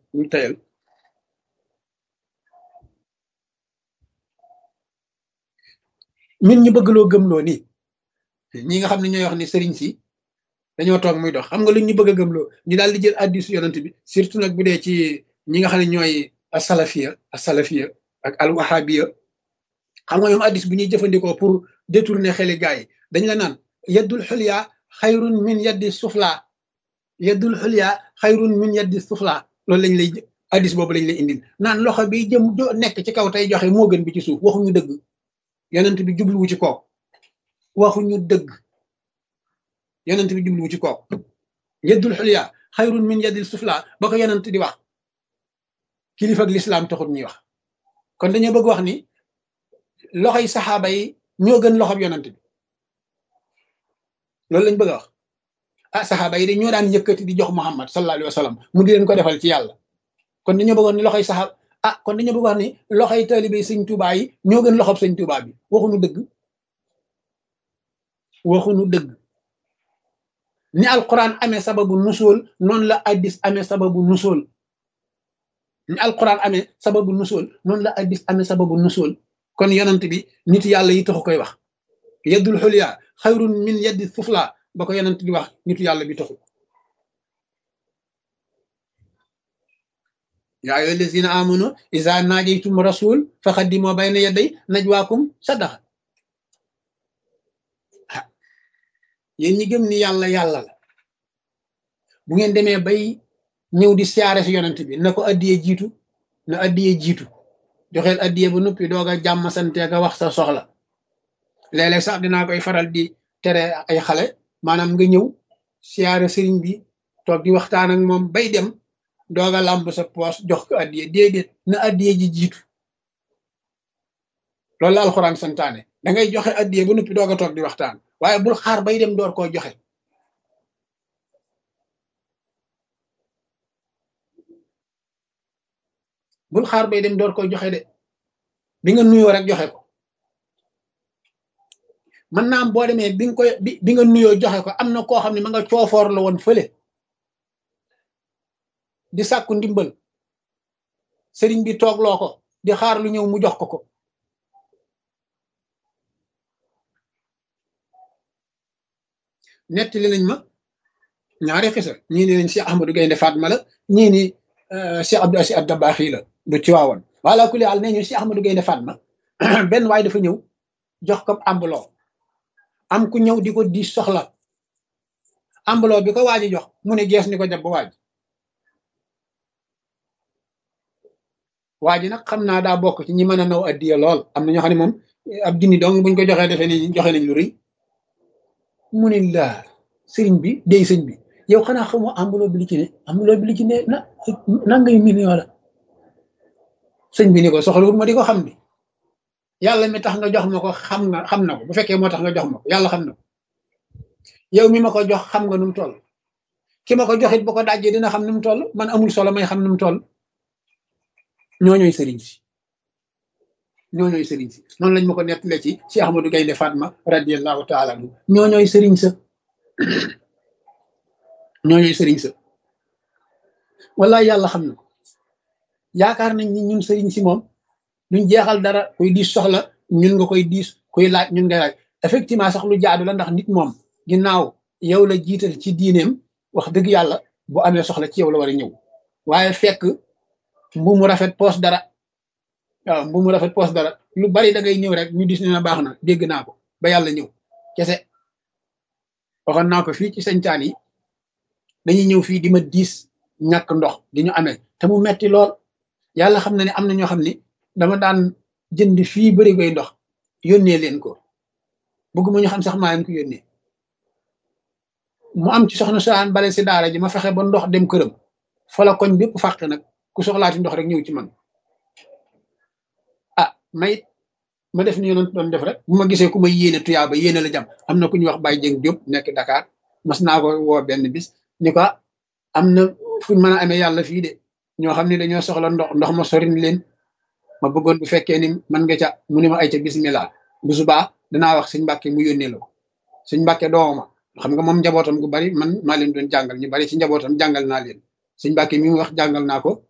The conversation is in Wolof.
ñu tayal min ñu bëgg loo gëmloo nii ñi nga xam ne ñooy wax ni sëriñ si dañoo toog muy dox xam nga lu ñu bëgg a gëmloo ñu daal di jël addis yonent bi surtout nag bu dee ci ñi nga xam ne ñooy asalafiya asalafiya ak alwahabiya xam nga ñoom addis bu ñuy jëfandikoo pour détourner xeli gaa yi dañ la naan yaddul xulya xayrun min yaddi sufla yaddul xulya xayrun min yaddi sufla loolu lañ lay addis boobu lañ lay indil naan loxo bi jëm nekk ci kaw tey joxe moo gën bi ci suuf waxuñu dëgg yonent bi jubluwu ci kooku waxuñu dëgg yonent bi jubluwu ci kooku yaddul xulya xayrun min yaddil sufla ba ko yonent di wax kilifa ak lislaam taxut ñuy wax kon dañoo bëgg wax ni loxoy saxaaba yi ñoo gën loxob yonent bi loolu lañ bëgg a wax ah saxaaba yi de ñoo daan yëkkati di jox muhammad sallallahu alayhi wa sallam mu di leen ko defal ci yàlla kon dañoo bëggoon ni loxoy saxaaba ah kon dañoo bëgg wax ni loxoy taalibe sëñ Tuubaa yi ñoo gën loxob sëñ Tuubaa bi waxuñu dëgg waxuñu dëgg ni alquran amee sababu nusool noonu la addis amee sababu nusool ni alquran amee sababu nusool noonu la addis amee sababu nusool kon yonent bi nit yàlla yi taxu koy wax yeddul xulya xayrun min yeddi sufla ba ko yonent di wax nitu yàlla bi taxu yaa ayyuha allazina amanu iza najaytum rasul faqaddimu bayna yaday najwaakum sadaqa yéen ñi gëm ni yàlla yàlla la bu ngeen demee bay ñëw di siyaare si yonent bi na ko addiyee jiitu na addiyee jiitu joxeel addiyee ba noppi doog a jàmm sante nga wax sa soxla léeg-léeg sax dinaa koy faral di tere ay xale maanaam nga ñëw siyaare sëriñ bi toog di waxtaan ak moom bay dem doog a làmb sa poos jox ko addiyee déedéet na addiyee ji jiitu loolu la alxuraan santaane da ngay joxe addiyee ba noppi doog a toog di waxtaan waaye bul xaar bay dem door koo joxe bul xaar bay dem door koy joxe de bi nga nuyoo rek joxe ko mën naa am boo demee bi nga koy bi nga nuyoo joxe ko am na koo xam ne ma nga coofoor la woon fële di sàkku ndimbal sëriñ bi toog loo ko di xaar lu ñëw mu jox ko ko nettali nañ ma ñaari xisa ñii ne nañ Cheikh Ahmadou Gaynde Fatma la ñii ni Cheikh Abdou Aziz Dabakh la bu ci waawoon wala kulli àll nee ñu Cheikh Ahmadou Gaynde Fatma benn waay dafa ñëw jox ko ambuloo am ku ñëw di ko di soxla ambuloo bi ko waaji jox mu ne gees ni ko jàpp waaj waaji nag xam naa daa bokk ci ñi mën a naw addiya lool am na ñoo xam ne moom ab junni dong buñ ko joxee defee ni joxe nañ lu rëy mu ne laa sëriñ bi dey sëñ bi yow xanaa xamoo ambuloo bi li ci ne ambuloo bi li ci ne na nangay million la sëñ bi ni ko soxlawul ma di ko xam bi yàlla mi tax nga jox ma ko xam nga xam na ko bu fekkee moo tax nga jox ma ko yàlla xam na ko yow mi ma ko jox xam nga nu mu toll ki ma ko joxit bu ko dajjee dina xam nu mu toll man amul solo may xam nu mu toll ñooñooy sëriñ si ñooñooy sëriñ si noonu lañ ma ko nettalee ci Cheikh Ahmadou Gaynde Fatma radiallahu taala anhu ñooñooy sëriñ sa ñooñooy sëriñ sa wallaay yàlla xam na ko yaakaar nañ ni ñun sëriñ si moom duñ jeexal dara kuy diis soxla ñun nga koy diis kuy laaj ñun ngay laaj effectivement sax lu jaadu la ndax nit moom ginnaaw yow la jiital ci diineem wax dëgg yàlla bu amee soxla ci yow la war a ñëw waaye fekk mbu mu rafet poos dara waaw mbu mu rafet poos dara lu bari da ngay ñëw rek ñu dis ne na baax na dégg naa ko ba yàlla ñëw kese waxoon naa ko fii ci sañcaan yi dañuy ñëw fii di ma diis ñàkk ndox di ñu amee te mu metti lool yàlla xam na ne am na ñoo xam ne dama daan jënd fii bëri koy ndox yónnee leen ko bëgguma ñu xam sax maa leen ko yónnee mu am ci soxna saan bale si daara ji ma fexe ba ndox dem këram fa la koñ bépp fàq nag ku soxlaati ndox rek ñëw ci man ah mayit ma def ni yonent doon def rek bu ma gisee ku ma yéene tuyaaba yéene la jam am na ku ñuy wax Baye Dieng Diop nekk Dakar mas naa ko woo benn bis ni ko am na fuñ mën a amee yàlla fii de ñoo xam ne dañoo soxla ndox ndox ma sorin leen ma bëggoon bu fekkee ni man nga ca mu ne ma ay ca bismillah bu subaa danaa wax sëñ Mbàkke mu yónnee la ko sëñ Mbàkke dooma xam nga moom njabootam gu bari man maa leen doon jàngal ñu bari ci njabootam jàngal naa leen sëñ Mbàkke mi mu wax jàngal naa ko